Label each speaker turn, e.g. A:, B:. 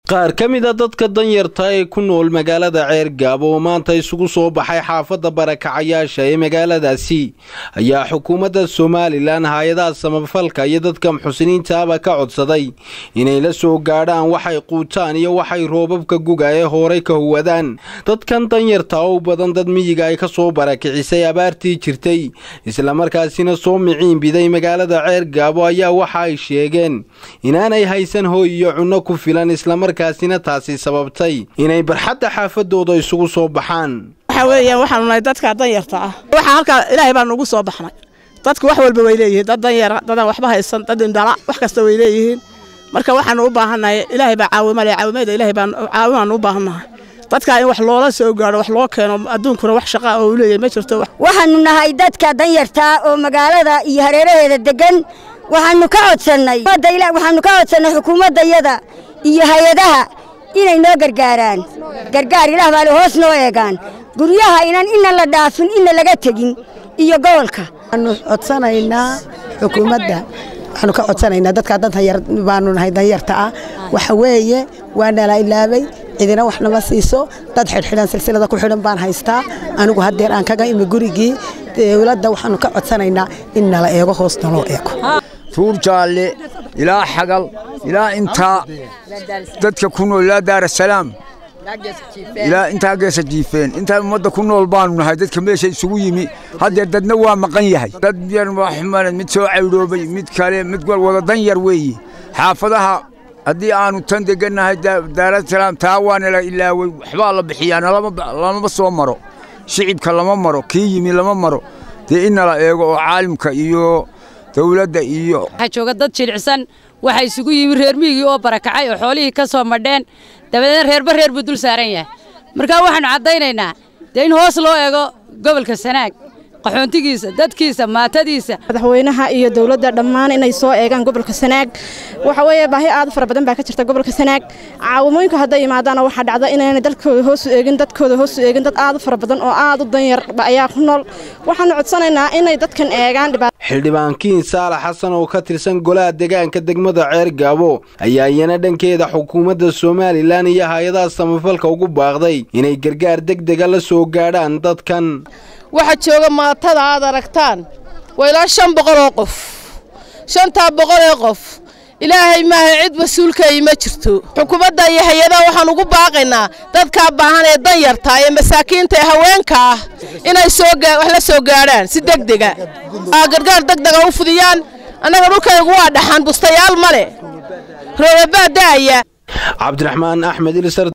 A: qaar ka mid a dadka danyarta ee ku nool magaalada ceergaabo oo maanta isugu soo baxay xaafadda barakacayaasha ee magaaladaasi ayaa xukuumadda somalilan hay-adaha samafalka iyo dadka muxusiniintaaba ka codsaday inay la soo gaadhaan waxay quutaan iyo waxay roobabka guga ee horay ka huwadaan dadkan danyarta oo badan dad miyiga ay ka soo barakicisay abaartii jirtay islamarkaasina soo miciin biday magaalada ceergaabo ayaa waxa ay sheegeen inaanay haysan hooy iyo cunno ku filan islamarkaasina taasi sababtay inay barxadda xaafadooda isugu soo baxaan
B: waxa weeyaan waxaanu nahay dadka danyarta ah waxaa halkaa ilaahay baan ugu soo baxnay dadku wax walba way leeyihiin dad danyara dadaan waxba haysan dad indhala wax kasta way leeyihiin marka waxaanu u baahannahay ilaahay baa caawima le caawimaeda ilaahay baan caawimaanu u baahannahay dadkaa in wax loola soo gaadho wax loo keeno adduunkuna wax shaqaa oo uu leeyahay ma jirto
C: waxaanu nahay dadka danyartaa oo magaalada iyo hareeraheeda deggan waxaanu ka codsannay waxaanu ka codsannay xukuumaddayada iyo hay-adaha inay noo gargaaraan gargaar ilaah baale hoos noo eegaan guryaha inan ina la dhaafin ina laga tegin iyo gobolka
D: waxaanu codsanaynaa xukuumadda waxaanu ka codsanaynaa dadkaa danyar baanu nahay danyarta ah waxa weeye waa nala ilaabay cidina wax nama siiso dad xidhxidhan silsilada ku xidhan baan haystaa anigu haddeer aan kaga imi gurigii dowladda waxaanu ka codsanaynaa in nala eego hoos naloo eego
E: tuur jaalle ilaa xagal ilaa intaa dadka ku nool ilaa daarasalaam ilaa intaa geesa jiifeen intaa ummadda ku nool baanu nahay dadka meesha isugu yimi haddeer dadna waa maqan yahay dad yar waxmaled mid soo caydhoobay mid kale mid wada dan yar weeye xaafadaha haddii aanu tan degannahay daarasalaam taa waana la ilaaway waxbaa la bixiyaa lamaba soo maro shicibka lama maro kii yimi lama maro dee innala eego oo caalimka iyo dawladda iyo
F: waxaa jooga dad jilicsan waxaa isugu yimi reer miigii oo barakacay oo xoolihii ka soo madheen dabadeedna reerba reer buu dul saaran yahay markaa waxaannu caddaynaynaa dee in hoos loo eego gobolka sanaag qaxoontigiisa dadkiisa maatadiisa
G: madaxweynaha iyo dowladda dhammaan inay soo eegaan gobolka sanaag waxa weeye baahi aad u fara badan baa ka jirta gobolka sanaag caawimooyinka hadday yimaadaana waxaa dhacda inaynay dalkooda hoosu eegin dadkooda hoosu eegin dad aad u fara badan oo aad u danyar ayaa ku nool waxaanu codsanaynaa inay dadkan eegaan
A: xildhibaankiin saalax xasan oo ka tirsan golaha deegaanka degmada ceergaabo ayaa iyana dhankeeda xukuumadda somalilan iyo hay-adaha samafalka ugu baaqday inay gargaar degdega la soo gaadhaan dadkan
H: waxaa jooga maatada aad aragtaan waa ilaa shan boqol oo qof shantaa boqol ee qof ilaahay maaha cid mas-uulkayi ma jirto xukuumadda iyo hay-adaha waxaan ugu baaqaynaa dadkaa baahan ee danyarta ee masaakiinta ee haweenka ah inay wax la soo gaadhaan si degdega gargaar degdega u fudiyaan annaga dhulkaygu waa dhaxan bustayaal male roobabaa da'aya
A: cabdiraxmaan axmed